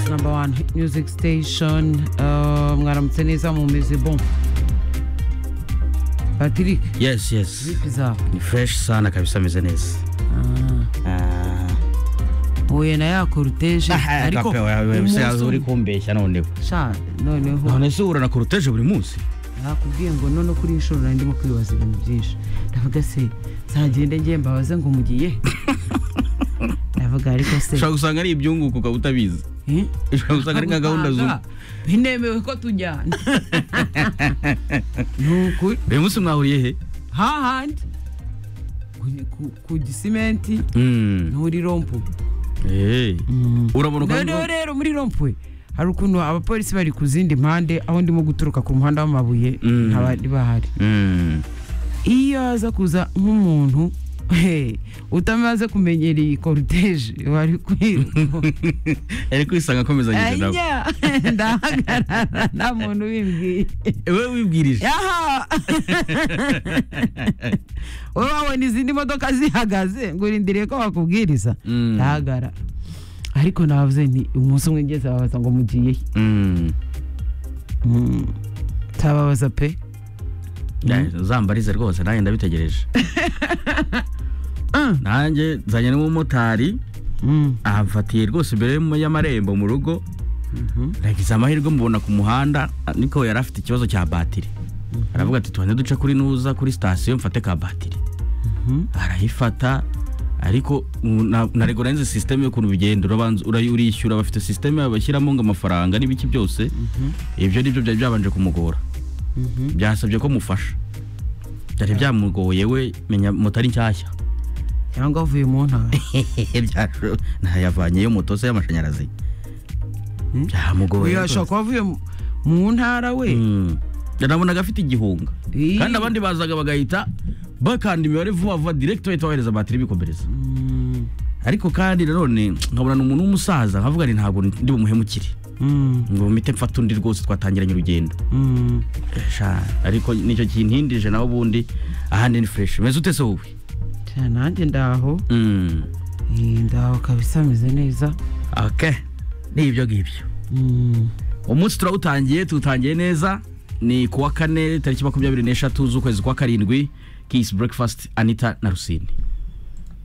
number one hit music station Uh, mwaramutse neza mumeze bon patrick yes yes zipi zawe ni fresh sana kabisa ameze neza Ah. huye na ya koruteje Ah, ariko kapewa, wewe, umunsi sasa uri umwe. kumbeshya noneho sha noneho none se uhura na koroteje buri munsi nakubwiye ngo none kuri inshuro nari ndimo kwibaza ibintu byinshi ndavuga se zagende ngiye mbabaze ngo mugiye he?" ndavuga ariko se ushobora gusanga ari ibyunguko ukaba utabizi eh? ushobora gusanga ari nka gahunda z'ubu Ntanga, binemewe ko tujyana ni ukuri uyu munsi mwahuriye he hahandi ku- ku- ku gisimenti Mm. ni muri rompuwe Eh. urabona noneho rero muri rompuwe hari ukuntu abapolisi bari ku zindi mpande aho ndimo guturuka ku muhanda w'amabuye Mm. ntabari bahari Mm. iyo aza kuza nk'umuntu he, utamaze kumenyera iyi koruteje wari kwiruka ari kwisanga akomezanyije nawe aya ndahagarara nta muntu ubimbwiye we wibwirije aha wowe wabona izindi modoka zihagaze ngo urindiriye ko bakubwiriza Mm. ndahagara ariko navuze nti umunsi umwe ngeze babaza ngo mugiye he?" Mm. Mm, nsababaza pe Ya, uzambarize rwose nanjye ndabitegereje Mm. nanjye nzanye n'umumotari Mm, amfatiye rwose imbere y'um- y'amarembo mu rugo mhm, nagize amahirwe mubona ku muhanda ah, niko yari afite ikibazo cya batiri aravuga ati tubanze duce kuri nuza kuri sitasiyo mfate ka batiri mhm. arayifata ariko mm, na- ntarego nanze sisiteme y'ukuntu bigenda urabanza urayi- urishyura bafite sisiteme bashyiramo ngo amafaranga n'ibiki byose ibyo ni byo byari byabanje kumugora Mhm. byasabye ko mufasha byari byamugoye we menya moto ari nshyashya cyangwa avuye mu ntara Byasho- ntayavanyeyo moto se y'amashanyarazi Hmm? byamugoye uyu ashobora kuba avuye mu- mu ntara we Mm. nabonaga afite igihunga Ii. kandi abandi bazaga bagahita bakanda imibare vuba vuba direct bahita bohereza batiri bikomereza Mm, ariko kandi nanone nkabona ni umuntu w'umusaza nkavuga ni ntabwo ndi bumuhemukire mm, ngo mpite mfata undi rwose twatangiranye urugendo mm. Sha, ariko nicyo kintindije nawe ubundi ahandi ni fresh meze ute se wowe Cya, nanjye ndaho Mm. Eh, ndaho kabisa ameze neza okay ni ibyo ngibyo Mm. umunsi turawutangiye tuwutangiye neza ni ku wa kane tariki makumyabiri n'eshatu z'ukwezi kwa karindwi kisi breakfast anita na rusine